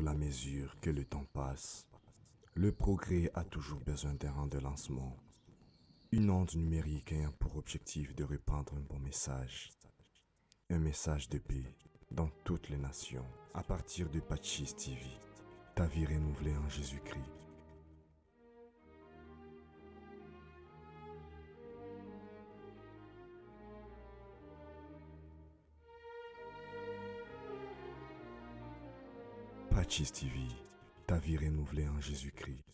la mesure que le temps passe, le progrès a toujours besoin d'un rang de lancement. Une onde numérique ayant pour objectif de répandre un bon message. Un message de paix dans toutes les nations à partir de Pachis TV. Ta vie renouvelée en Jésus-Christ. Pachis TV, ta vie renouvelée en Jésus-Christ.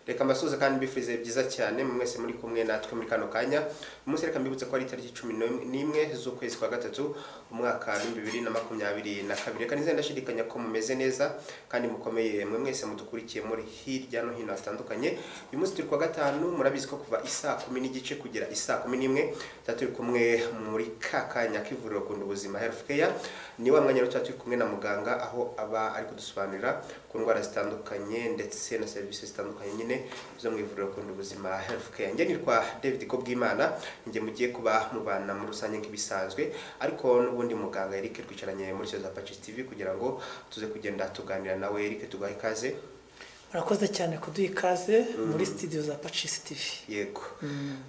reka mbasuhuze kandi mbifurize byiza cyane mwese muri kumwe natwe muri kano kanya umunsi reka mbibutse ko ari itariki cumi n'imwe z'ukwezi kwa gatatu umwaka w'ibihumbi bibiri na makumyabiri na kabiri reka nizere ndashidikanya ko mumeze neza kandi mukomeye mwe mwese mudukurikiye muri hirya no hino hatandukanye uyu munsi turi kuwa gatanu murabizi ko kuva isaa kumi n'igice kugera isaa kumi n'imwe tuba turi kumwe muri ka kanya k'ivuriro kunda ubuzima health care ni wa mwanya rero tuba turi kumwe na muganga aho aba ari kudusobanurira ku ndwara zitandukanye ndetse na serivisi zitandukanye nyine zo mu ivuriro kunda ubuzima health care njye nitwa David Kobwimana njye mugiye kuba mubana muri rusange nk'ibisanzwe ariko n'ubundi muganga Eric twicaranye muri cyo za Patches TV kugira ngo tuze kugenda tuganira nawe Eric tugahe ikaze murakoze cyane kuduha ikaze muri studio za Patches TV yego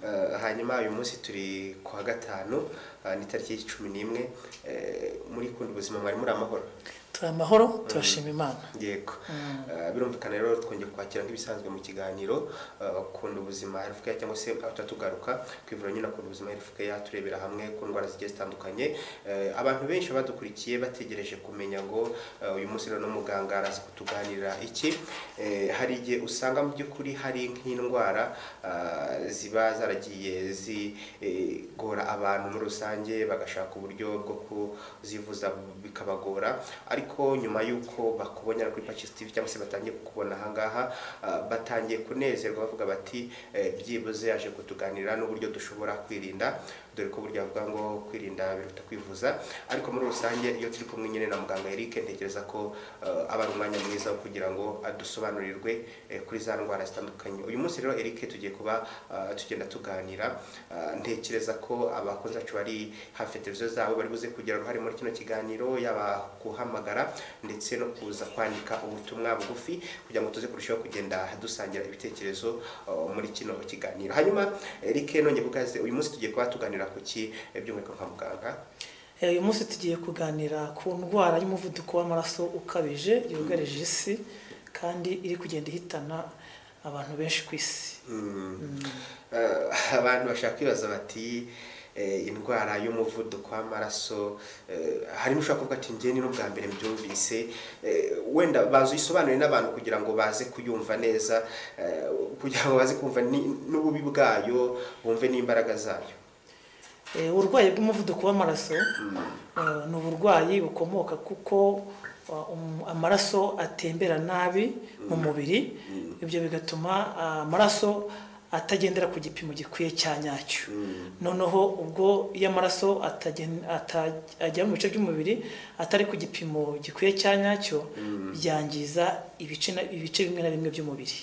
Eh, hanyuma uyu munsi turi ku wa gatanu eh, ni tariki cumi n'imwe Eh, muri kunda ubuzima mwari muri amahoro turi amahoro turashima imana yego Eh, birumvikana rero twongeye kwakira nk'ibisanzwe mu kiganiro eh, kunda ubuzima health care cyangwa se aho tuba tugaruka ku ivuriro nyine kunda ubuzima health care turebera hamwe ku ndwara zigiye zitandukanye Eh, abantu benshi badukurikiye bategereje kumenya ngo eh, uyu munsi rero n'umuganga araza kutuganirira iki Eh, hari igihe usanga mu by'ukuri hari nk'indwara ah, ziba zaragiye zigora abantu muri rusange bagashaka uburyo bwo kuzivuza bikabagora ariko nyuma y'uko bakubonera kuri Patches TV cyangwa se batangiye kukubona aha ngaha ah, batangiye kunezerwa bavuga bati eh, byibuze yaje kutuganira n'uburyo dushobora kwirinda dore ko burya bavuga ngo kwirinda biruta kwivuza ariko muri rusange iyo turi kumwe nyine na muganga Eric ntekereza ko eh, aba ari umwanya mwiza wo kugira ngo adusobanurirwe eh, kuri za ndwara zitandukanye uyu munsi rero Eric tugiye kuba ah, tugenda tuganira Ah, ntekereza ko abakozi bacu bari hafi ya televiziyo zabo bari buze kugira uruhare muri kino kiganiro yaba guhamagara ndetse no kuza kwandika ubutumwa bugufi kugira ngo tuze kurushaho kugenda dusangira ibitekerezo ah, muri kino kiganiro hanyuma Eric nongeye kugaze uyu munsi tugiye kuba tuganira ku ki eh, by'umwihariko kwa muganga Eh, uyu munsi tugiye kuganira ku ndwara y'umuvuduko w'amaraso ukabije yugarije isi kandi iri kugenda ihitana abantu benshi ku isi Eh, abantu bashaka kwibaza bati eh, indwara y'umuvuduko w'amaraso eh, harimo ushobora kuvuga ati njye ni n'ubwa mbere mbyumvise Eh, wenda baza uyisobanure n'abantu kugira ngo baze kuyumva neza eh, kugira ngo baze kumva ni- n'ububi bwayo bumve n'imbaraga zayo Eh, uburwayi bw'umuvuduko w'amaraso eh, ni uburwayi bukomoka kuko ah, um- amaraso atembera nabi mu mubiri ibyo bigatuma ah, amaraso atagendera ku gipimo gikwiye cya nyacyo noneho ubwo iyo amaraso atagen- ata- ajya mu bice by'umubiri atari ku gipimo gikwiye cya nyacyo byangiza ibice na- ibice bimwe na bimwe by'umubiri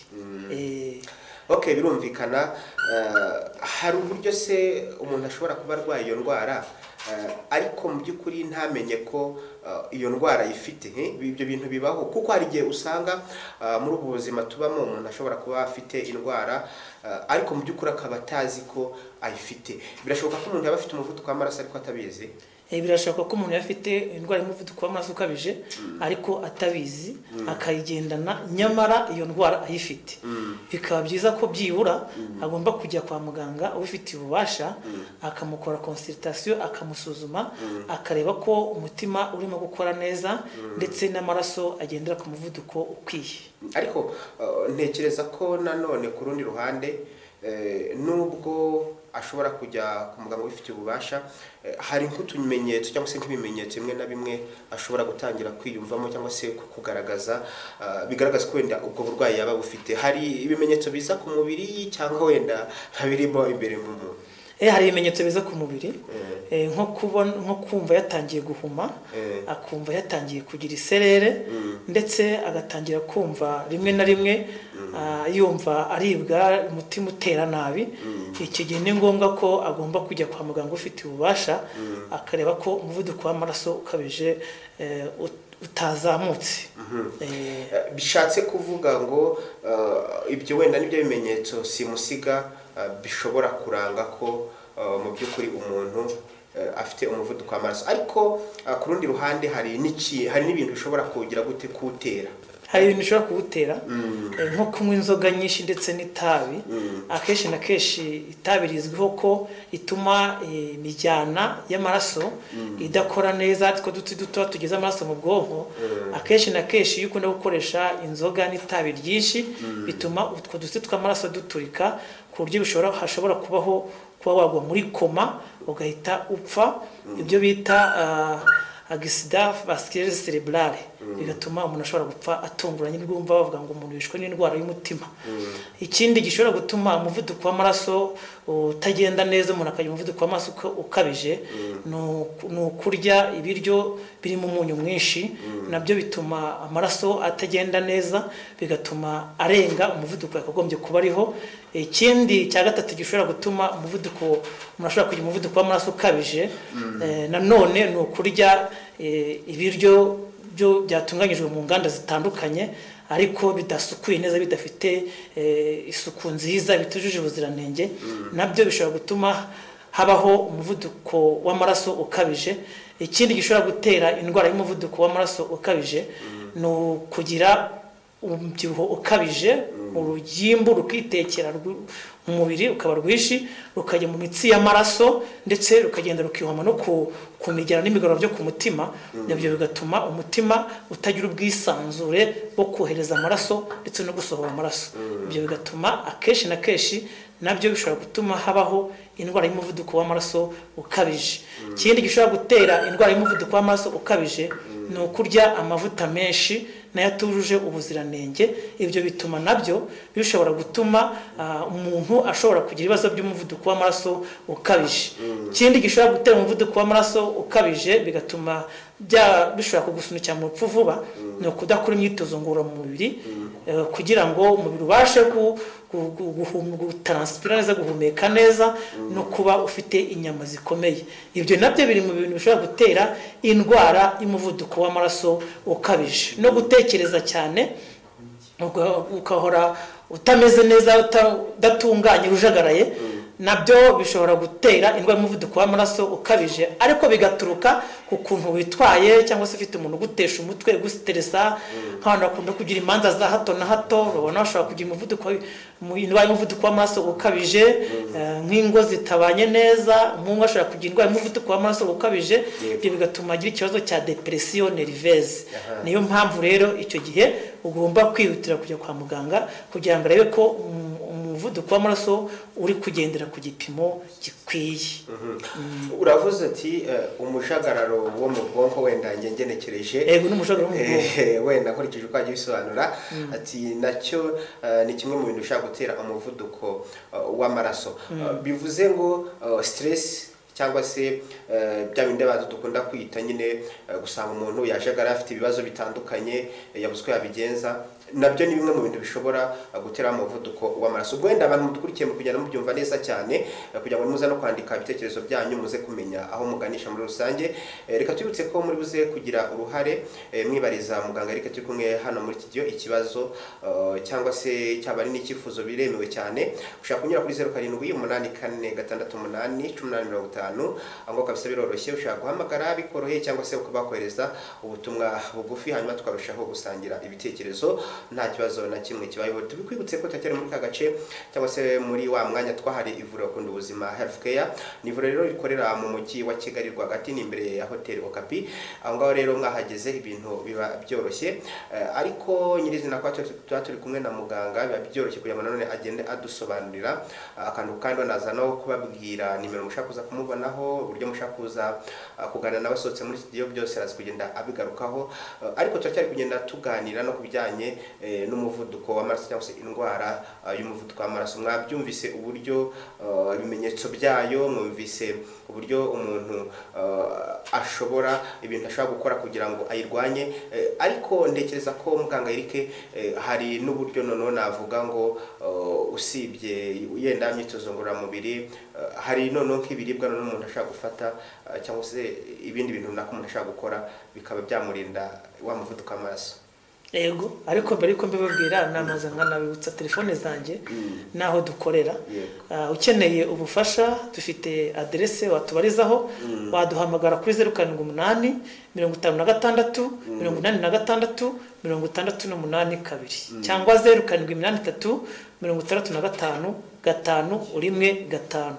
Eh, ok birumvikana eh, hari uburyo se umuntu ashobora kuba arwaye iyo ndwara eh, ariko mu by'ukuri ntamenye ko eh, iyo ndwara ayifite eh, ibyo bintu bibaho kuko hari igihe usanga eh, muri ubu buzima tubamo umuntu ashobora kuba afite indwara eh, ariko mu by'ukuri akaba atazi ko ayifite birashoboka ko umuntu yaba afite umuvuduko w'amaraso ariko atabizi Eh, birashoboka ko umuntu yaba afite indwara y'umuvuduko w'amaraso ukabije ariko atabizi akayigendana nyamara iyo ndwara ayifite bikaba byiza ko byibura agomba kujya kwa muganga ubifitiye ububasha akamukora consultation akamusuzuma akareba ko umutima urimo gukora neza ndetse n'amaraso agendera ku muvuduko ukwiye ariko eh, ntekereza ko nanone ku rundi ruhande eh, nubwo ashobora kujya ku muganga ubifitiye ububasha eh, hari nk'utumenyetso cyangwa se nk'ibimenyetso bimwe na bimwe ashobora gutangira kwiyumvamo cyangwa se ku- kugaragaza ah, bigaragaza ko wenda ubwo burwayi yaba bufite hari ibimenyetso biza ku mubiri cyangwa wenda birimo imbere mu muntu Eh, hari ibimenyetso biza ku mubiri Eh, nko kubona nko kumva yatangiye guhuma Eh. akumva yatangiye kugira iserere ndetse agatangira kumva rimwe na rimwe ah, yumva aribwa umutima utera nabi iki gihe ni ngombwa ko agomba kujya kwa muganga ufite ububasha akareba ko umuvuduko w'amaraso ukabije eh, ut- utazamutse Eh, Eh, bishatse kuvuga ngo eh, ibyo wenda nibyo bimenyetso simusiga eh, bishobora kuranga ko eh, mu by'ukuri umuntu eh, afite umuvuduko w'amaraso ariko eh, ku rundi ruhande hari n'iki hari n'ibintu bishobora kugira gute kuwutera hari ibintu bishobora kuwutera Eh, nko kunywa inzoga nyinshi ndetse n'itabi akenshi na kenshi itabi rizwiho ko ituma eh, imijyana y'amaraso idakora neza two duti duto tugeze amaraso mu bwonko akenshi na kenshi iyo ukunda gukoresha inzoga n'itabi ryinshi bituma utwo duti tw'amaraso duturika ku buryo bishobora hashobora kubaho kuba wagwa muri koma ugahita upfa ibyo bita ah, agisida vasikirere cerebrale bigatuma umuntu ashobora gupfa atunguranye rwumva bavuga ngo umuntu yishwe n'indwara y'umutima ikindi gishobora gutuma umuvuduko w'amaraso utagenda neza umuntu akagira umuvuduko w'amaraso uka- ukabije ni uku- ni ukurya ibiryo birimo umunyu mwinshi nabyo bituma amaraso atagenda neza bigatuma arenga umuvuduko yakagombye kuba ariho ikindi cya gatatu gishobora gutuma umuvuduko umuntu ashobora kugira umuvuduko w'amaraso ukabije eh, nanone ni ukurya eh, ibiryo byo byatunganyijwe mu nganda zitandukanye ariko bidasukuye neza bidafite eh, isuku nziza bitujuje ubuziranenge nabyo bishobora gutuma habaho umuvuduko w'amaraso ukabije ikindi gishobora gutera indwara y'umuvuduko w'amaraso ukabije ni ukugira umubyibuho ukabije urugimbu rukitekera rw- mu mubiri rukaba rwinshi rukajya mu mitsi y'amaraso ndetse rukagenda rukihoma no ku ku migera n'imigorora byo ku mutima nabyo bigatuma umutima utagira ubwisanzure bwo kohereza amaraso ndetse no gusohora amaraso ibyo bigatuma akenshi na kenshi nabyo bishobora gutuma habaho indwara y'umuvuduko w'amaraso ukabije ikindi gishobora gutera indwara y'umuvuduko w'amaraso ukabije ni ukurya amavuta menshi n'ayatujuje ubuziranenge ibyo bituma nabyo bishobora gutuma ah, umuntu ashobora kugira ibibazo by'umuvuduko w'amaraso ukabije ikindi gishobora gutera umuvuduko w'amaraso ukabije bigatuma bya bishobora kugusunikira mu rupfu vuba ni ukudakora imyitozo ngororamubiri eh, kugira ngo umubiri ubashe ku- ku- ku- guhum- gutaransipira neza guhumeka neza no kuba ufite inyama zikomeye ibyo nabyo biri mu bintu bishobora gutera indwara y'umuvuduko w'amaraso ukabije no gutekereza cyane uga- ugahora utameze neza uta- udatunganye ujagaraye nabyo bishobora gutera indwara y'umuvuduko w'amaraso ukabije ariko bigaturuka ku kuntu witwaye cyangwa se ufite umuntu ugutesha umutwe gusiteresa nk'abantu bakunda kugira imanza za hato na hato babona bashobora kugira umuvuduko mu- indwara y'umuvuduko w'amaraso ukabije eh, nk'ingo zitabanye neza umuhungu ashobora kugira indwara y'umuvuduko w'amaraso ukabije ibyo bigatuma agira ikibazo cya depresiyo neriveze niyo mpamvu rero icyo gihe ugomba kwihutira kujya kwa muganga kugira ngo arebe ko um- umuvuduko w'amaraso uri kugendera ku gipimo gikwiye uravuze ati eh, umujagararo wo mu bwonko wenda njye ngenekereje Yego, ni umujagararo wo mu bwonko. Eh, wenda nkurikije uko wagiye ubisobanura ati nacyo eh, ni kimwe mu bintu bishobora gutera umuvuduko eh, w'amaraso Eh, bivuze ngo eh, stress cyangwa se eh, bya bindi abantu dukunda kwita nyine eh, gusanga umuntu yajagara afite ibibazo bitandukanye eh, yabuze uko yabigenza nabyo ni bimwe mu bintu bishobora eh, gutera umuvuduko w'amaraso ubwo wenda abantu mudukurikiye mu kugenda mubyumva neza cyane eh, kugira ngo muze no kwandika ibitekerezo byanyu muze kumenya aho muganisha muri rusange Eh, reka twibutse ko muri buze kugira uruhare eh, mwibariza muganga Eric turi kumwe hano muri studio ikibazo eh, cyangwa se cyaba ari n'icyifuzo biremewe cyane ushaka kunyura kuri zeru karindwi umunani kane gatandatu umunani cumi n'umunani mirongo itanu gatanu aho ngaho kabisa biroroshye ushobora guhamagara bikoroheye cyangwa se ukaba wakohereza ubutumwa bugufi hanyuma tukarushaho gusangira ibitekerezo nta kibazo na kimwe kibayeho tubikwibutse ko turacyari muri ka gace cyangwa se muri wa mwanya twahari ivuriro kunda ubuzima health care ni ivuriro rero rikorera mu mujyi wa kigali rwagati ni imbere ya hoteli okapi aho ngaho rero mwahageze ibintu biba byoroshye Eh, ariko nyirizina kwa turi- tuba turi kumwe na muganga biba byoroshye kugira ngo nanone agende adusobanurira Ah, akantu kandi banaza no kubabwira nimero mushaka kuza kumubonaho uburyo mushaka kuza ah, kuganira nawe asohotse muri studio byose araza kugenda abigarukaho Eh, ariko turacyari kugenda tuganira no ku bijyanye eh, n'umuvuduko w'amaraso cyangwa se indwara ah, y'umuvuduko w'amaraso mwabyumvise uburyo ah, ibimenyetso byayo mwumvise uburyo umuntu ah, ashobora ibintu ashobora gukora kugira ngo ayirwanye eh, ariko ntekereza ko muganga Eric eh, hari n'uburyo noneho navuga ngo eh, usibye yenda imyitozo ngororamubiri eh, hari noneho nk'ibiribwa noneho umuntu ashobora gufata eh, cyangwa se ibindi bintu runaka umuntu ashobora gukora bikaba byamurinda wa muvuduko w'amaraso yego ariko mbere yuko mbibabwira namaze nkanabibutsa telefone zanjye n'aho dukorera Yego. Ah, ukeneye ubufasha dufite aderese watubarizaho waduhamagara kuri zeru karindwi umunani mirongo itanu na gatandatu mirongo inani na gatandatu mirongo itandatu n'umunani kabiri cyangwa zeru karindwi iminani itatu mirongo itandatu na gatanu gatanu rimwe gatanu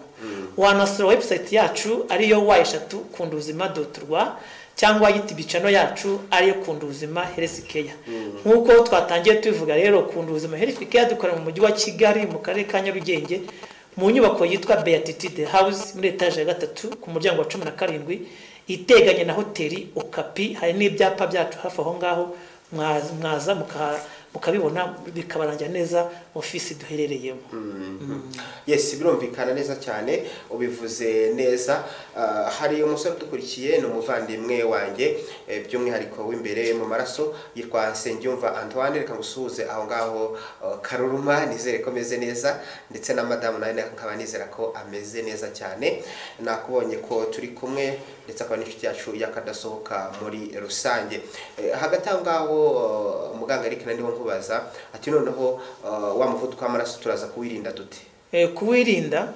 wanasura webusayiti yacu ariyo wa eshatu kunda ubuzima doti rwa cyangwa yitibicano yacu ariyo kunda ubuzima heresi keya nk'uko twatangiye tubivuga rero kunda ubuzima heresi keya dukorera mu mujyi wa kigali mu karere ka nyarugenge mu nyubako yitwa beatitude house muri etaje ya gatatu ku muryango wa cumi na karindwi iteganye na hoteli okapi hari n'ibyapa byacu hafi aho ngaho mwaza- mwaza muka- mukabibona bikabarangira neza ofisi duherereyemo yes birumvikana neza cyane ubivuze neza Ah, hari umusore udukurikiye ni umuvandimwe wanjye eh, by'umwihariko w'imbere mu maraso yitwa nsengiyumva antoine reka ngusuhuze aho ngaho ah, karuruma nizere ko ameze neza ndetse na madamu nawe nkaba nizera ko ameze neza cyane nakubonye ko turi kumwe ndetse akaba n'inshuti yacu y'akadasohoka muri rusange Eh, hagati aho ngaho ah, muganga Eric na ndiho nkubaza ati noneho ah, wa muvuduko w'amaraso turaza kuwirinda dute Eh, kuwirinda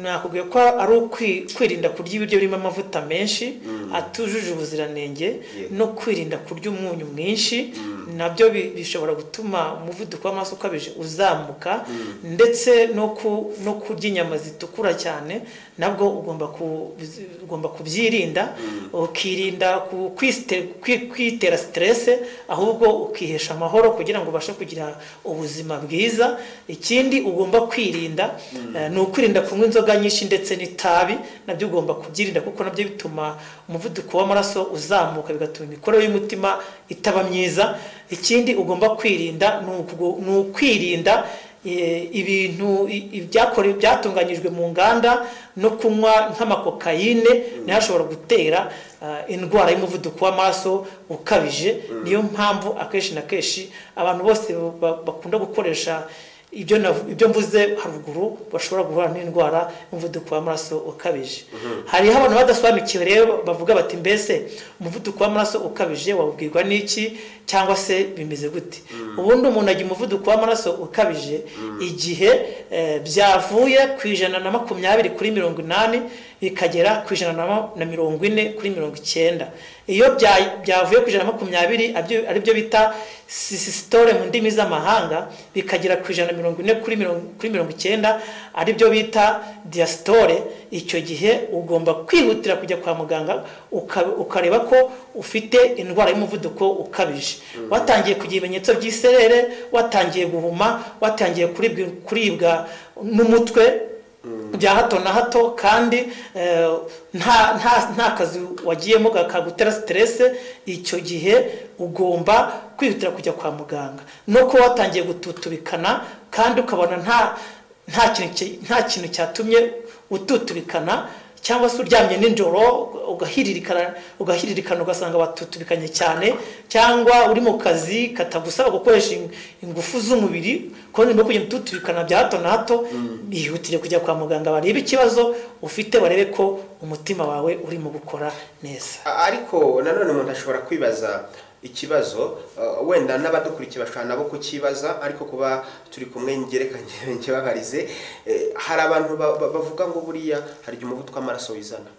nakubwiye ko ari ukwi- kwirinda kurya ibiryo birimo amavuta menshi atujuje ubuziranenge no kwirinda kurya umunyu mwinshi nabyo bi- bishobora gutuma umuvuduko w'amaraso ukabije uzamuka ndetse no ku- no kurya inyama zitukura cyane nabwo ugomba ku- ugomba kubyirinda ukirinda ku- kwiste- kwi- kwitera siterese ahubwo ukihesha amahoro kugira ngo ubashe kugira ubuzima bwiza ikindi ugomba kwirinda eh, ni ukwirinda kunywa inzoga nyinshi ndetse n'itabi nabyo ugomba kubyirinda kuko nabyo bituma umuvuduko w'amaraso uzamuka bigatuma imikorere y'umutima itaba myiza ikindi ugomba kwirinda ni ukugo- ni ukwirinda eh, ibintu i- ibyakore byatunganyijwe mu nganda no kunywa nk'amakokayine nayo ashobora gutera ah, indwara y'umuvuduko w'amaraso ukabije niyo mpamvu akenshi na kenshi abantu bose ba- bakunda gukoresha ibyo nav- ibyo mvuze haruguru bashobora guhura n'indwara y'umuvuduko w'amaraso ukabije hariho abantu badasobanukiwe rero bavuga bati mbese umuvuduko w'amaraso ukabije wawubwirwa n'iki cyangwa se bimeze gute ubundi umuntu agira umuvuduko w'amaraso ukabije igihe eh, byavuye ku ijana na makumyabiri kuri mirongo inani bikagera ku ijana na ma- na mirongo ine kuri mirongo icyenda iyo bya- byavuye ku ijana na makumyabiri abyo- aribyo bita sisitore mu ndimi z'amahanga bikagera ku ijana na mirongo ine kuri mirongo kuri mirongo icyenda aribyo bita diyasitore icyo gihe ugomba kwihutira kujya kwa muganga uka- ukareba ko ufite indwara y'umuvuduko ukabije watangiye kugira ibimenyetso by'iserere watangiye guhuma watangiye kuribwa- kuribwa n'umutwe bya hato na hato kandi eh, nta nta nta kazi wagiyemo kakagutera siterese icyo gihe ugomba kwihutira kujya kwa muganga no kuba watangiye gututubikana kandi ukabona nta nta kintu ki- nta kintu cyatumye ututubikana cyangwa se uryamye nijoro ugahiririkana ugahiririkana ugasanga watutubikanye cyane cyangwa uri mu kazi katagusaba gukoresha ing- ingufu z'umubiri kubona no kugenda ututubikana bya hato na hato bihutire kujya kwa muganga barebe ikibazo ufite barebe ko umutima wawe urimo gukora neza A- ariko nanone umuntu ashobora kwibaza ikibazo eh, wenda n'abadukurikiye bashobora nabo kukibaza ariko kuba turi kumwe ngereka njye babarize eh, hari abantu ba- ba- bavuga ngo buriya hari igihe umuvuduko w'amaraso wizana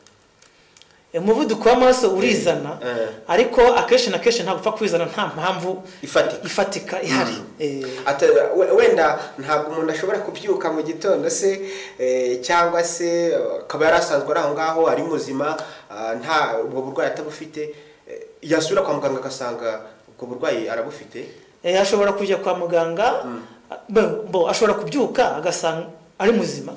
umuvuduko w'amaraso urizana Eh. ariko akenshi na kenshi ntabwo upfa kwizana nta mpamvu ifatika ifatika ihari Eh, Ata- we- wenda ntabwo umuntu ashobora kubyuka mu gitondo se eh, cyangwa se eh, akaba yari asanzwe ari aho ngaho ari muzima ah, nta ubwo burwayi atabufite eh, yasubira kwa muganga agasanga ubwo burwayi arabufite eh, ashobora kujya kwa muganga bo- bo ashobora kubyuka agasanga ari muzima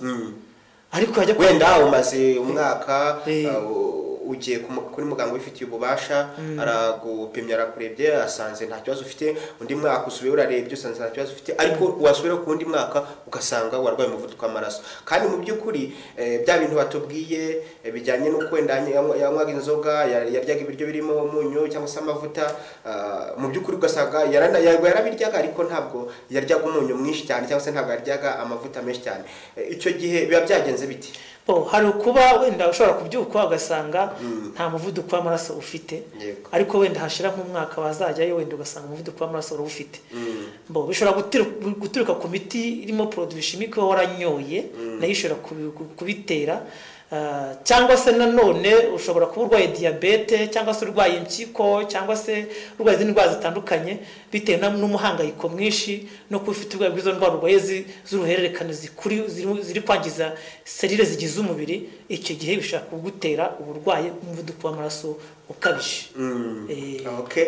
ariko yajya kwa wenda umaze umwaka Eh. ah, u- ugiye ku mu- kuri muganga ubifitiye ububasha aragupimye arakurebye asanze nta kibazo ufite undi mwaka usubiye urarebye usanze nta kibazo ufite ariko wasubira ku wundi mwaka ugasanga warwaye umuvuduko w'amaraso kandi mu by'ukuri eh, bya bintu batubwiye eh, bijyanye n'uko wenda yanywa- yanywaga inzoga ya- yaryaga ibiryo birimo umunyu cyangwa se amavuta ah, mu by'ukuri ugasanga yarana- yari- yarabiryaga ariko ntabwo yaryaga umunyu mwinshi cyane cyangwa se ntabwo yaryaga amavuta menshi cyane Eh, icyo gihe biba byagenze biti Bo, hari ukuba wenda ushobora kubyuka ugasanga nta muvuduko w'amaraso ufite Yego. ariko wenda hashira nk'umwaka wazajyayo wenda ugasanga umuvuduko w'amaraso urawufite bo bishobora gutiru- guturuka ku miti irimo produit chimique uba waranyoye nayo ishobora kubi- ku- kubitera Ah, cyangwa se nanone ushobora kuba urwaye diyabete cyangwa se urwaye impyiko cyangwa se urwaye izindi ndwara zitandukanye bitewe na- n'umuhangayiko mwinshi no kuba ufite uburwayi bw'izo ndwara urwaye zi- z'uruhererekane zikuri- ziri- ziri kwangiza serire zigize umubiri icyo gihe bishobora kugutera uburwayi bw'umuvuduko w'amaraso ukabije Eh, Okay.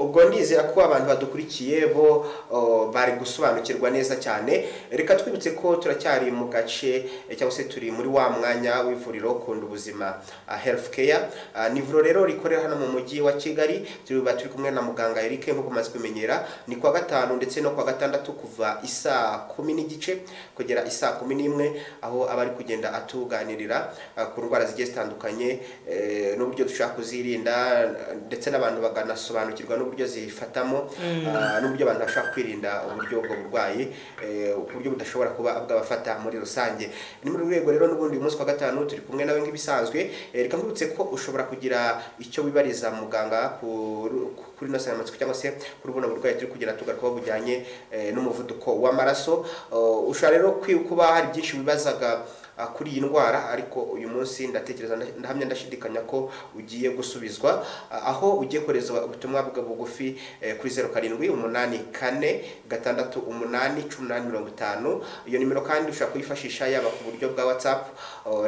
ubwo ndizera ko abantu badukurikiye bo oh, bari gusobanukirwa neza cyane reka twibutse ko turacyari mu gace eh, cyangwa se turi muri wa mwanya w'ivuriro kunda ubuzima ah, health care Ah, ni ivuriro rero rikorera hano mu mujyi wa kigali tuba turi kumwe na muganga eric nk'uko umaze kumenyera ni kwa gatanu ndetse no kwa gatandatu kuva isaa kumi n'igice kugera isaa kumi n'imwe aho aba ari kugenda atuganirira ah, ku ndwara zigiye zitandukanye eh, n'uburyo dushobora kuzirinda eh, ndetse n'abantu bakanasobanukirwa n'uburyo zifatamo ah, n'uburyo abantu bashobora kwirinda uburyo ubwo burwayi eh, uburyo budashobora kuba bwabafata muri rusange ni muri urwo rwego rero n'ubundi uyu munsi wa gatanu turi kumwe nawe nk'ibisanzwe Eh, reka nkwibutse ko ushobora kugira icyo wibariza muganga ku- ku- kuri ino nsanganyamatsiko cyangwa se kuri buno burwayi turi kugira tugarukaho bujyanye eh, n'umuvuduko w'amaraso Oh, ushobora rero kwi- kuba hari byinshi wibazaga ah, kuri iyi ndwara ariko uyu munsi ndatekereza nda- ndahamya ndashidikanya ko ugiye gusubizwa Ah, aho ugiye kohereza ubutumwa bwa bugufi eh, kuri zeru karindwi umunani kane gatandatu umunani cumi n'umunani mirongo itanu iyo nimero kandi ushobora kuyifashisha yaba ku buryo bwa watsapu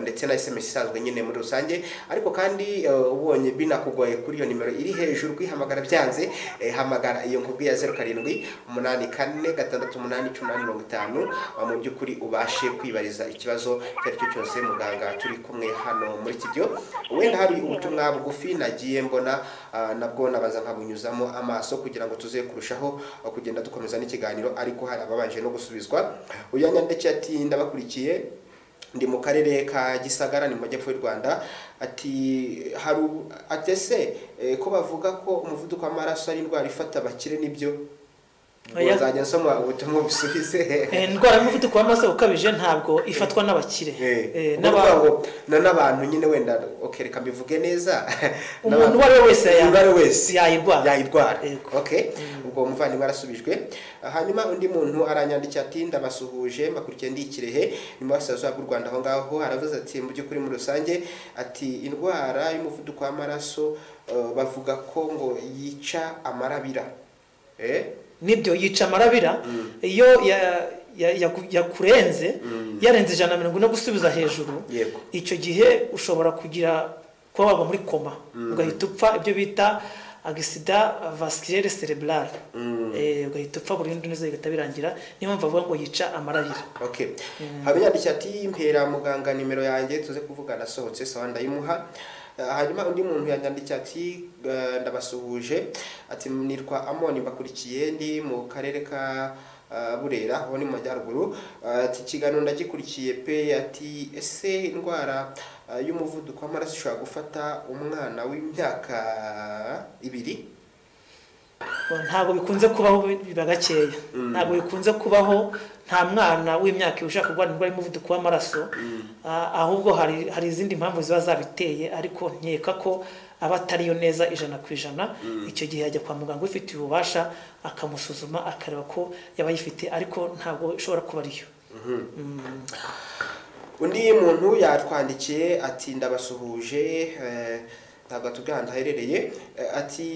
ndetse na sms isanzwe nyine muri rusange ariko kandi eh, ubonye binakugoye kuri iyo nimero iri hejuru kuyihamagara byanze eh, hamagara iyo nkubwiye ya zeru karindwi umunani kane gatandatu umunani cumi n'umunani mirongo itanu ah, mu by'ukuri ubashe kwibariza ikibazo icyo ari cyo cyose muganga turi kumwe hano muri studio wenda hari ubutumwa bugufi nagiye mbona ah, nabwo nabanza nkabunyuzamo amaso kugira ngo tuze kurushaho ah, kugenda dukomeza n'ikiganiro ariko hari ababanje no gusubizwa uyu yanditse ati ndabakurikiye ndi mu karere ka gisagara ni mu majyepfo y'u rwanda ati hari ubu- ati ese eh, ko bavuga ko umuvuduko w'amaraso ari indwara ifata abakire nibyo Ubwo Oya. nzajya nsoma ubutumwa busubize eh, indwara y'umuvuduko w'amaraso ukabije ntabwo ifatwa n'abakire Eh, ni ukuvuga n'aba- ngo na n'abantu nyine wenda okay, reka mbivuge neza umuntu uwo ari we wese uwo ari we wese wese yayirwara yayirwara Yego. okay ubwo umuvandimwe arasubijwe hanyuma undi muntu aranyandikiye ati ndabasuhuje mbakurikiye ndi i kirehe ni mu burasirazuba bw'u rwanda aho ngaho aravuze ati mu by'ukuri muri rusange ati indwara y'umuvuduko w'amaraso eh, bavuga ko ngo yica amarabira Eh? nibyo yica amarabira iyo ya- ya- yaku- yakurenze yarenze ijana na mirongo ine gusubiza hejuru Yego. icyo gihe ushobora kugira kuba wagwa muri koma ugahita upfa ibyo bita agisida vasikirere cerebrale Eh, ugahita upfa burundu neza bigahita birangira niyo mpamvu bavuga ngo yica amarabira okay habiyandikira ati mpera muganga nimero yanjye tuze kuvugana asohotse sawa ndayimuha Eh, hanyuma undi muntu yanyandikiye ati eh, ndabasuhuje ati nitwa amoni mbakurikiye ndi mu karere ka eh, burera aho ni mu majyaruguru Eh, ati ikiganiro ndagikurikiye pe ati ese indwara eh, y'umuvuduko w'amaraso ishobora gufata umwana w'imyaka ibiri ntabwo bikunze kubaho biba gakeya ntabwo bikunze kubaho nta mwana w'imyaka ushaka kurwara indwara y'umuvuduko w'amaraso Ah, ahubwo hari hari izindi mpamvu ziba zabiteye ariko nkeka ko aba atariyo neza ijana ku ijana icyo gihe yajya kwa muganga ubifitiye ububasha akamusuzuma akareba ko yaba ayifite ariko ntabwo ishobora kuba ariyo undi muntu yatwandikiye ati ndabasuhuje eh, ntabwo atubwira ahantu aherereye eh, ati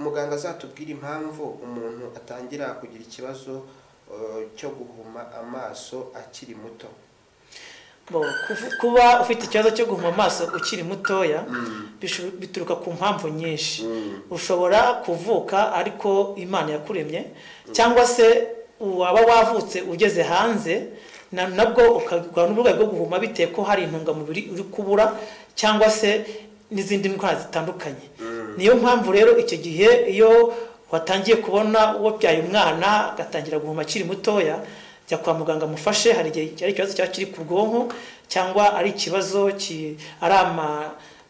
muganga azatubwire impamvu umuntu atangira kugira ikibazo eh, cyo guhuma amaso akiri muto Bo, kufu- kuba ufite ikibazo cyo guhuma amaso ukiri mutoya bisho- bituruka ku mpamvu nyinshi ushobora kuvuka ariko imana yakuremye cyangwa se waba wavutse ugeze hanze na- nabwo ukagwa n'uburwayi bwo guhuma bitewe ko hari intungamubiri uri kubura cyangwa se n'izindi ndwara zitandukanye niyo mpamvu rero icyo gihe iyo watangiye kubona uwo byaye umwana agatangira guhuma akiri mutoya jya kwa muganga amufashe hari igihe ari ikibazo cyaba kiri ku bwonko cyangwa ari ikibazo ki- ari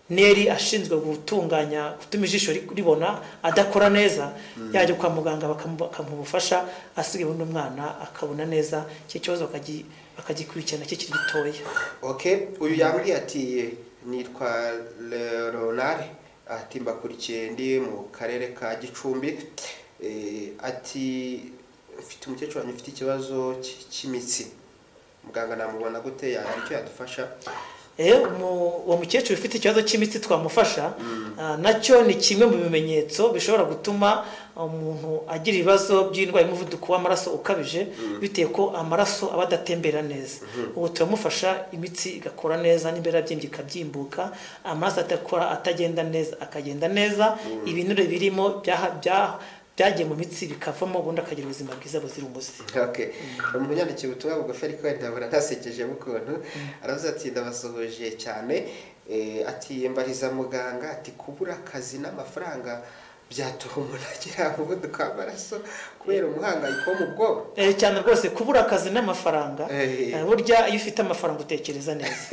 amaneri ashinzwe gutunganya gutuma ijisho ri- ribona adakora neza yajya kwa muganga bakamu- bakamuha ubufasha asigaye ubundi umwana akabona neza icyo kibazo bakagi- bakagikurikirana kikiri gitoya okay uyu yambwiye ati nitwa leonard ati mbakurikiye ndi mu karere ka gicumbi Eh, ati mfite umukecuru wanjye ufite ikibazo cy- cy'imitsi muganga namubona gute yahari icyo yadufasha Eh, umu- uwo mukecuru ufite ikibazo cy'imitsi twamufasha ah, nacyo ni kimwe mu bimenyetso bishobora gutuma umuntu agira ibibazo by'indwara y'umuvuduko w'amaraso ukabije bitewe ko amaraso aba adatembera neza ubu turamufasha imitsi igakora neza n'imbera byinshi ikabyimbuka amaraso atakora atagenda neza akagenda neza ibinure birimo byaha- byaha- byagiye mu mitsi bikavamo ubundi akagira ubuzima bwiza buzira umuze Okay. umuntu yandikiye ubutumwa bugufi ariko wenda buranasekejemo ukuntu aravuze ati ndabasuhuje cyane Eh, ati mbariza muganga ati kubura akazi n'amafaranga byatuma umuntu agira umuvuduko w'amaraso kubera umuhangayiko wo mu bwonko Eh, cyane rwose kubura akazi n'amafaranga Eh. eh, burya iyo ufite amafaranga utekereza neza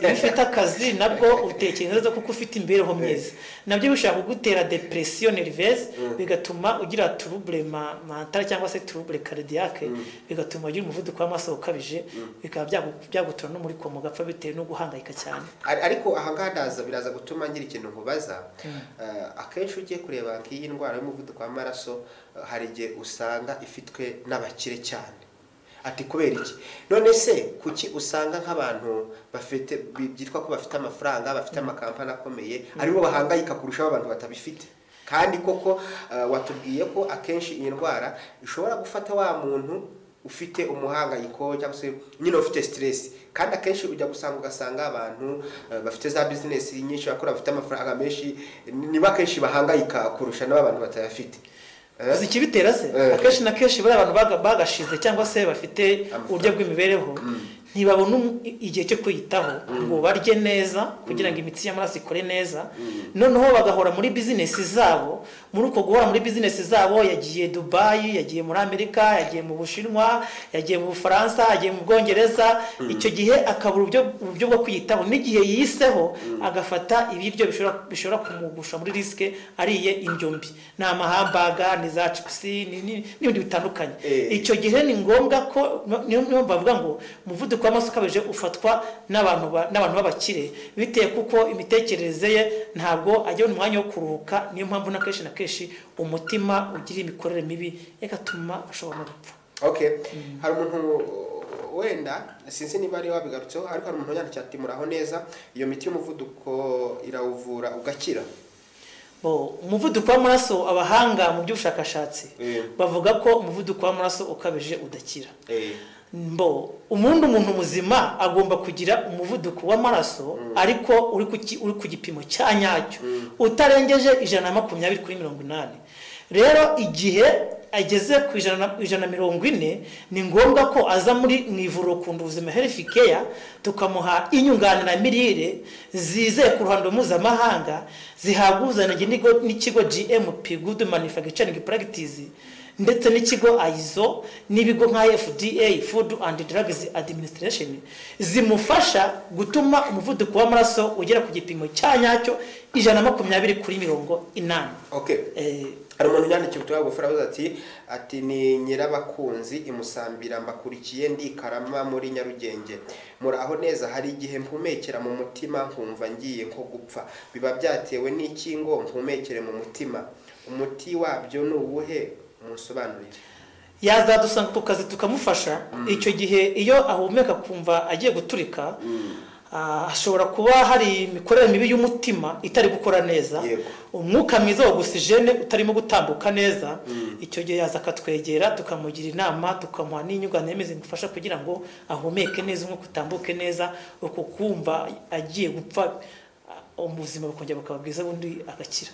iyo ufite akazi nabwo utekereza neza kuko ufite imibereho myiza nabyo bishobora kugutera depresiyo nervese bigatuma ugira turubure ma- mentale cyangwa se turubure karidiyake bigatuma ugira umuvuduko w'amaraso ukabije bikaba byagu- byagutura no muri koma ugapfa bitewe no guhangayika cyane Ar- ariko ahangaha ndaza biraza gutuma ngira ikintu nkubaza Eh, akenshi iyo ugiye kureba nk'iyi ndwara y'umuvuduko w'amaraso eh, hari igihe usanga ifitwe n'abakire cyane ati kubera iki none se kuki usanga nk'abantu bafite bi- byitwa ko bafite amafaranga bafite amakampani akomeye aribo bahangayika kurushaho abantu batabifite kandi koko eh, watubwiye ko akenshi iyi ndwara ishobora gufata wa muntu ufite umuhangayiko cyangwa se nyine ufite stress kandi akenshi ujya gusanga ugasanga abantu eh, bafite za business nyinshi bakora bafite amafaranga menshi niba akenshi bahangayika kurusha n'abantu batayafite Eh? uzi ikibitera se Eh. akenshi na kenshi buriya abantu baga- bagashize cyangwa se bafite uburyo bw'imibereho ntibabona um- i- igihe cyo kwiyitaho ngo barye neza kugira ngo imitsi y'amaraso ikore neza noneho bagahora muri bizinesi zabo muri uko guhora muri bizinesi zabo yagiye dubayi yagiye muri amerika yagiye mu bushinwa yagiye mu bufaransa yagiye mu bwongereza icyo gihe akabura uburyo- uburyo bwo kwiyitaho n'igihe yiseho agafata ibiryo bishobora- bishobora kumugusha muri risike ariye indyo mbi ni amahambaga ni za cipusi ni- ni- n'ibindi bitandukanye Eh. icyo gihe ni ngombwa ko niyo niyo mpamvu bavuga ngo umuvuduko w'amaraso ukabije ufatwa n'abantu ba- n'abantu b'abakire bitewe kuko imitekerereze ye ntabwo ajya umwanya wo kuruhuka niyo mpamvu na kenshi na kenshi umutima ugira imikorere mibi igatuma ashobora no gupfa okay hari umuntu uh, wenda sinzi niba ari wabigarutseho ariko hari umuntu yandikiye ati muraho neza iyo miti y'umuvuduko irawuvura ugakira Bo, umuvuduko w'amaraso abahanga mu by'ubushakashatsi Eh. bavuga ko umuvuduko w'amaraso ukabije udakira Eh, mbo umuntu umuntu muzima agomba kugira umuvuduko w'amaraso ariko uri ku ki- uri ku gipimo cya nyacyo utarengeje ijana na makumyabiri kuri mirongo inani rero igihe ageze ku ijana na- ijana na mirongo ine ni ngombwa ko aza muri mu ivuriro kunda ubuzima herifu keya tukamuha inyunganiramirire zizeye ku ruhando mpuzamahanga zihabwa ubuziranenge n'ikigo- n'ikigo gm good manufacturing practice ndetse n'ikigo ayizo n'ibigo nka fda food and drugs administration zimufasha gutuma umuvuduko w'amaraso ugera ku gipimo cya nyacyo ijana na makumyabiri kuri mirongo inani okay Eh, hari umuntu yandikiye ubutumwa bugufi aravuze ati ati ni nyirabakunzi imusambira mbakurikiye ndi i karama muri nyarugenge muraho neza hari igihe mpumekera mu mutima nkumva ngiye nko gupfa biba byatewe n'iki ngo mpumekere mu mutima umuti wabyo ni uwuhe munsobanurire yazadusanga ku kazi tukamufasha icyo gihe iyo ahumeka kumva agiye guturika ah, hashobora kuba hari imikorere mibi y'umutima itari gukora neza Yego. umwuka mwiza wa ogisijene utarimo gutambuka neza icyo gihe yaza akatwegera tukamugira inama tukamuha n'inyunganiyemezi zimufasha kugira ngo ahumeke neza umwuka utambuke neza uko kumva agiye gupfa ah, ubuzima bukongera bukaba bwiza bundi agakira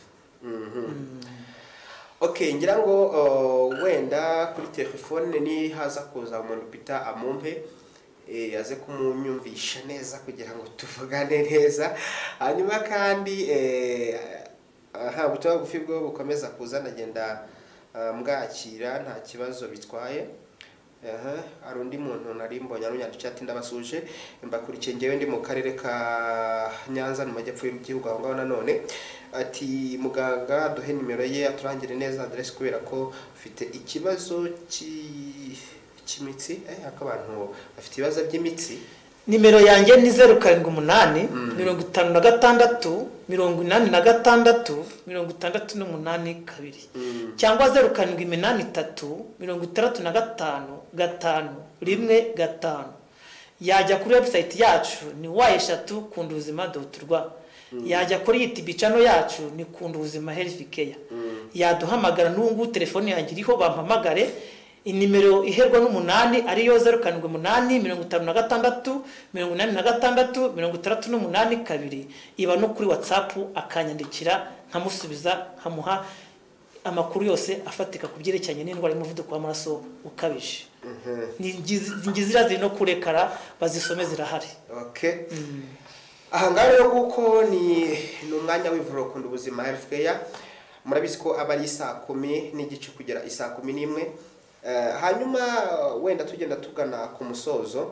Okay, ngira ngo uh, wenda kuri telefone ni haza kuza umuntu bita amumpe eh, aze kumunyumvisha neza kugira ngo tuvugane neza hanyuma kandi eh, aha ubutumwa bugufi bwo bukomeza kuza nagenda uh, mbwakira nta kibazo bitwaye aha hari undi muntu nari mbonye arunyandikiye ati ndabasuje mbakurikiye ngewe ndi mu karere ka nyanza mu majyepfo y'igihugu aho ngaho nanone ati muganga duhe nimero ye aturangire neza aderesi kubera ko ufite ikibazo cy'i- cy'imitsi eh haka abantu bafite ibibazo by'imitsi nimero yanjye ni zeru karindwi umunani mirongo itanu na gatandatu mirongo inani na gatandatu mirongo itandatu n'umunani kabiri cyangwa zeru karindwi iminani itatu mirongo itandatu na gatanu gatanu rimwe gatanu yajya kuri webusayiti yacu ni wa eshatu kunda ubuzima doti rwa yajya kuri yitibi cano yacu ni kunda ubuzima herifu keya yaduhamagara n'ubu ngubu telefone yanjye iriho bampamagare inimero iherwa n'umunani ariyo zeru karindwi umunani mirongo itanu na gatandatu mirongo inani na gatandatu mirongo itandatu n'umunani kabiri iba no kuri watsapu akanyandikira nkamusubiza nkamuha amakuru yose afatika ku byerekeranye n'indwara y'umuvuduko w'amaraso ukabije Ni ngizi- ngizira ziri no kurekara bazisome zirahari okay aha ngaha rero kuko ni ni umwanya w'ivuriro kunda ubuzima health care murabizi ko aba ari isaa kumi n'igice kugera isaa kumi n'imwe Eh, hanyuma wenda tugenda tugana ku musozo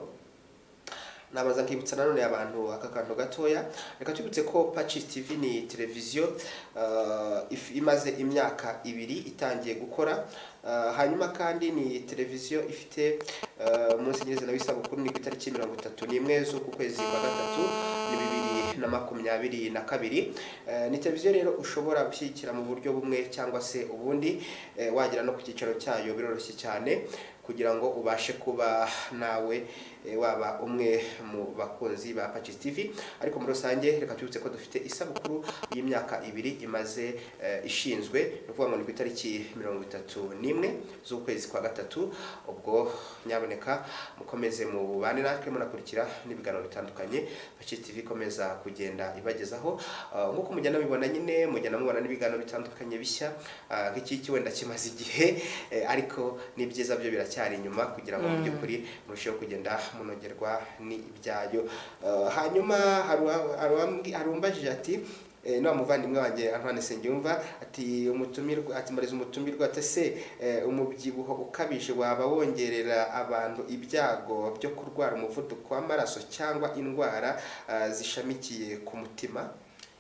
nabaza nkibutsa nanone abantu aka kantu gatoya reka tubutse ko paci tv ni televiziyo eh, if- imaze imyaka ibiri itangiye gukora Eh, hanyuma kandi ni televiziyo ifite eh, umunsi nyir'izina w'isabukuru ni ku itariki mirongo itatu n'imwe z'uku kwezi kwa gatatu ni bibiri na makumyabiri na kabiri Eh, ni televiziyo rero ushobora gushyigikira mu buryo bumwe cyangwa se ubundi eh, wagera no ku cyicaro cyayo biroroshye cyane kugira ngo ubashe kuba nawe eh, waba umwe mu bakunzi ba Patches TV ariko muri rusange reka tubibutse ko dufite isabukuru y'imyaka ibiri imaze eh, ishinzwe ni ukuvuga ngo ni ku itariki mirongo itatu n'imwe z'ukwezi kwa gatatu ubwo nyaboneka mukomeze mu bubane natwe munakurikira n'ibiganiro bitandukanye Patches TV ikomeza kugenda ibagezaho Ah, nk'uko mugenda mubibona nyine mugenda mubona n'ibiganiro bitandukanye bishya Ah, nk'iki wenda kimaze igihe eh, ariko n'ibyiza byo biracyari inyuma kugira ngo mu by'ukuri murusheho kugenda munogerwa n'ibyayo Ah, hanyuma hari uwa- hari uwambwi- hari uwambajije ati eh, ni wa muvandimwe wanjye antoine sengiyumva ati umutumirwa ati mariza umutumirwa ati se eh, umubyibuho ukabije waba wongerera abantu ibyago byo kurwara umuvuduko w'amaraso cyangwa indwara ah, zishamikiye ku mutima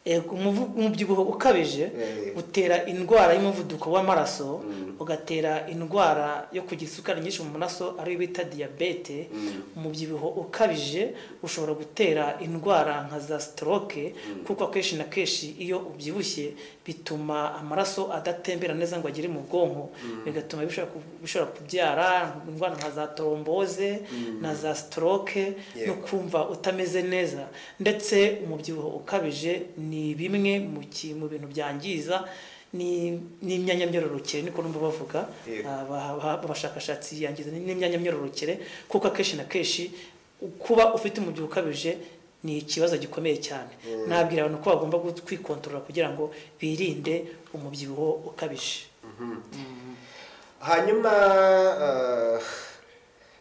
Yego, umuvu- umubyibuho ukabije Eh. utera indwara y'umuvuduko w'amaraso Mm. ugatera indwara yo kugira isukari nyinshi mu maraso ariyo bita diyabete umubyibuho ukabije ushobora gutera indwara nka za stroke kuko akenshi na kenshi iyo ubyibushye bituma amaraso adatembera neza ngo agere mu bwonko bigatuma bishobora ku- bishobora kubyara indwara nka za toromboze na za stroke no Yego. kumva utameze neza ndetse umubyibuho ukabije ni bimwe mu ki- mu bintu byangiza ni- n'imyanya myororokere niko numva bavuga Yego. Ah, ba- ba- abashakashatsi yangiza ni- n'imyanya myororokere kuko akenshi na kenshi u- kuba ufite umubyibuho ukabije ni ikibazo gikomeye cyane nabwira abantu ko bagomba gu- kwikontorora kugira ngo birinde umubyibuho ukabije hanyuma eh,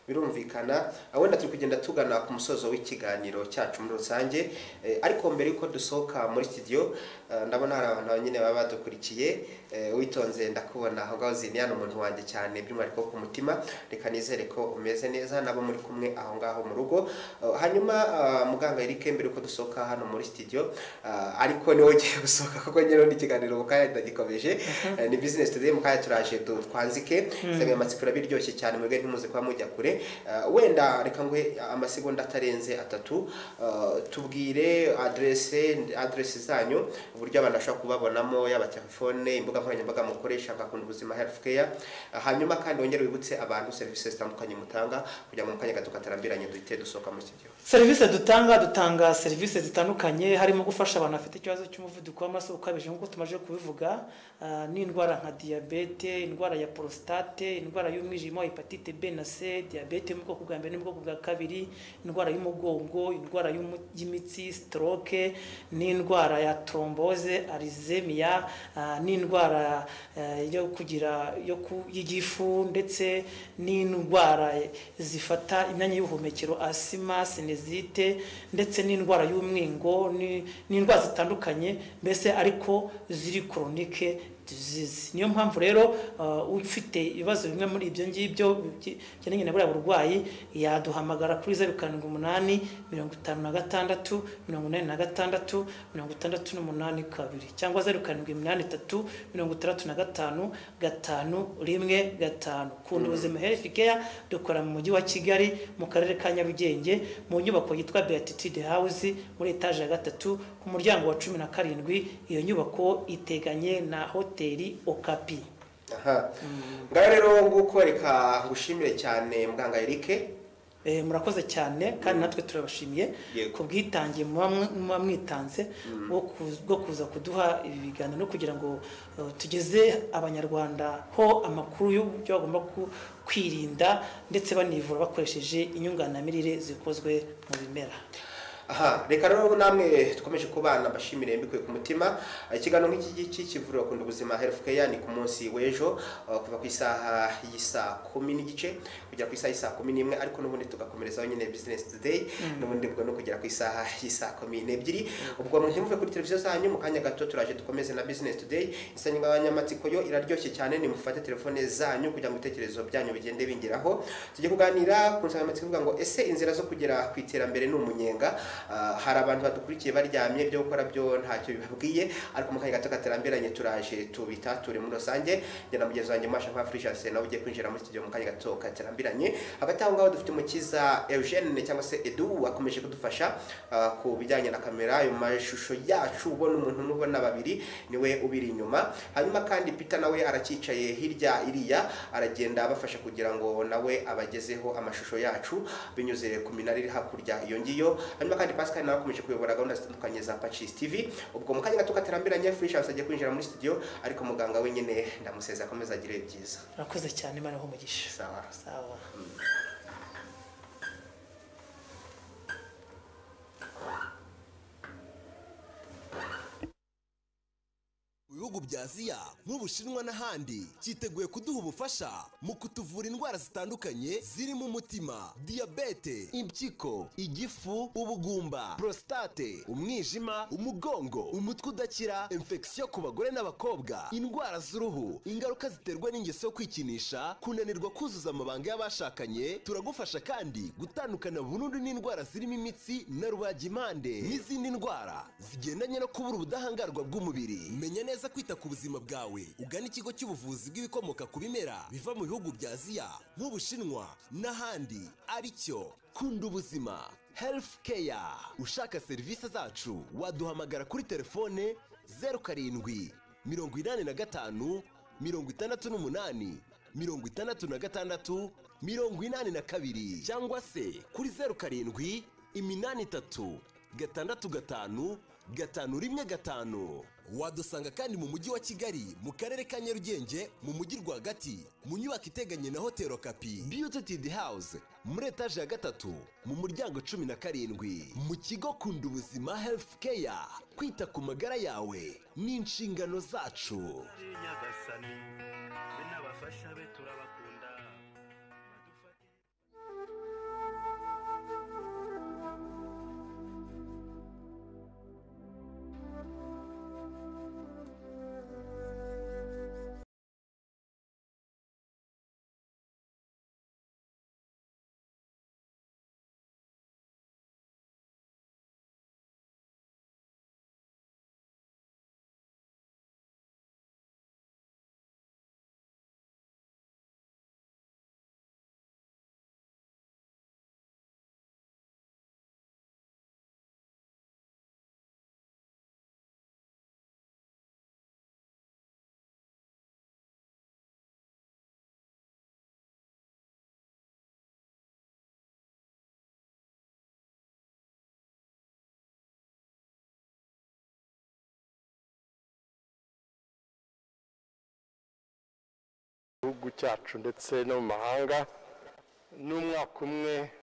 birumvikana ah, wenda turi kugenda tugana ku musozo w'ikiganiro cyacu muri rusange Eh, ariko mbere yuko dusohoka muri studio eh, ndabona hari abantu nyine baba badukurikiye Eh, witonze ndakubona aho ngaho ziniyana umuntu wanjye cyane by'umwihariko ku mutima reka nizere ko umeze neza nabo muri kumwe aho ngaho mu rugo Eh, hanyuma ah, muganga Eric mbere yuko dusohoka hano muri studio ah, ariko niwe ugiye gusohoka kuko nyine undi ikiganiro mu kanya ndagikomeje Eh, ni business today mu kanya turaje du- twanzike mm. amatsiko biryoshye cyane mwebwe ntimuze kuba mujya kure Eh, wenda reka nguhe amasegonda atarenze atatu Eh, tubwire adresse adresse zanyu uburyo abantu bashobora kubabonamo yaba telefone imbuga nkoranyambaga mukoresha nka kunda ubuzima health care Eh, hanyuma kandi wongere wibutse abantu serivisi zitandukanye mutanga kugira ngo mu kanya gato katarambiranye duhite dusohoka muri studio serivisi dutanga dutanga serivisi zitandukanye harimo gufasha abantu bafite ikibazo cy'umuvuduko w'amaraso ukabije nk'uko tumaze kubivuga ah, n'indwara nka diyabete indwara ya porositate indwara y'umwijima hepatite b na c diyabete yo mu bwoko bwa mbere n'ubwoko bwa kabiri indwara y'umugongo indwara y'umu- y'imitsi stroke n'indwara ya tromboze arizemiya n'indwara eh, yo kugira yo ku- y'igifu ndetse n'indwara zifata imyanya y'ubuhumekero asima sinezite ndetse n'indwara y'umwingo ni- n'indwara zitandukanye mbese ariko ziri koronike disease niyo mpamvu rero uh, ufite ibibazo bimwe muri ibyo ngibyo byi- bijyanye na buriya burwayi yaduhamagara kuri zeru karindwi umunani mirongo itanu na gatandatu mirongo inani na gatandatu mirongo itandatu n'umunani kabiri cyangwa zeru karindwi iminani itatu mirongo itandatu na gatanu gatanu rimwe gatanu kunda ubuzima health care dukora mu mujyi wa kigali mu karere ka nyarugenge mu nyubako yitwa beatitude house muri etaje ya gatatu ku muryango wa cumi na karindwi iyo nyubako iteganye na hoteli okapi aha ngaho rero nguko reka ngushimire cyane muganga Eric Eh, murakoze cyane kandi natwe turabashimiye Yego. ku bwitange muba mw- muba mwitanze bwo ku- bwo kuza kuduha ibi biganiro kugira ngo eh, tugeze abanyarwanda ho amakuru y'uburyo bagomba ku- kwirinda ndetse banivura bakoresheje inyunganiramirire zikozwe mu bimera aha reka rero namwe dukomeje kubana mbashimire mbikuye ku mutima ikiganiro nk'iki ngiki kivurira kunda ubuzima health care ni ku munsi w'ejo uh, kuva ku isaha y'isaa kumi n'igice kugera ku isaha y'isaa kumi n'imwe ariko n'ubundi tugakomerezaho nyine business today n'ubundi bwo no kugera ku isaha y'isaa kumi n'ebyiri ubwo ntimuve kuri televiziyo zanyu mu kanya gato turaje dukomeze na business today insanganyamatsiko yo iraryoshye cyane nimufate telefone zanyu kugira ngo ibitekerezo byanyu bigende bingeraho tujye kuganira ku nsanganyamatsiko ivuga ngo ese inzira zo kugera ku iterambere ni umunyenga Ah, hari abantu badukurikiye baryamye ibyo gukora byo ntacyo bibabwiye ariko mu kanya gato katarambiranye turaje tubitature muri rusange njye na mugenzi wanjye masha nka Frisias nawe ugiye kwinjira muri studio mu kanya gato katarambiranye hagati aho ngaho dufite umukiza Eugene cyangwa se Edu wakomeje kudufasha ah, ku bijyanye na kamera ayo mashusho yacu ubona umuntu n'ubona babiri niwe ubiri inyuma hanyuma kandi Peter nawe aracyicaye hirya iriya aragenda abafasha kugira ngo nawe abagezeho amashusho yacu binyuze ku minara iri hakurya iyo ngiyo hanyuma kandi Pascal nawe akomeje kuyobora gahunda zitandukanye za Patches TV ubwo mu kanya gato katarambiranye Frisias agiye kwinjira muri studio ariko muganga wenyine ndamusezera akomeza agire byiza murakoze cyane imana ho umugisha sawa sawa Mu bihugu bya Aziya nk'Ubushinwa n'ahandi cyiteguye kuduha ubufasha mu kutuvura indwara zitandukanye zirimo umutima diyabete impyiko igifu ubugumba prostate umwijima umugongo umutwe udakira infection ku bagore n'abakobwa indwara z'uruhu ingaruka ziterwa n'ingeso yo kwikinisha kunanirwa kuzuza amabanga y'abashakanye turagufasha kandi gutandukana burundu n'indwara zirimo imitsi na rubagimpande n'izindi ndwara zigendanye no kubura ubudahangarwa bw'umubiri menya neza kwita ku buzima bwawe ugana ikigo cy'ubuvuzi bw'ibikomoka ku bimera biva mu bihugu bya aziya nk'ubushinwa n'ahandi aricyo kunda ubuzima health care ushaka serivisi zacu waduhamagara kuri telefone zeru karindwi mirongo inani na gatanu mirongo itandatu n'umunani mirongo itandatu na gatandatu mirongo inani na kabiri cyangwa se kuri zeru karindwi iminani itatu gatandatu gatanu gatanu rimwe gatanu wadusanga kandi mu mujyi wa kigali mu karere ka nyarugenge mu mujyi rwagati mu nyubako iteganye na hoteli okapi beauty house muri etaje ya gatatu mu muryango cumi na karindwi mu kigo kunda ubuzima health care kwita ku magara yawe ni inshingano zacu nyagasani we n'abafasha be turabakunda gihugu cyacu ndetse no mu mahanga n'umwaka umwe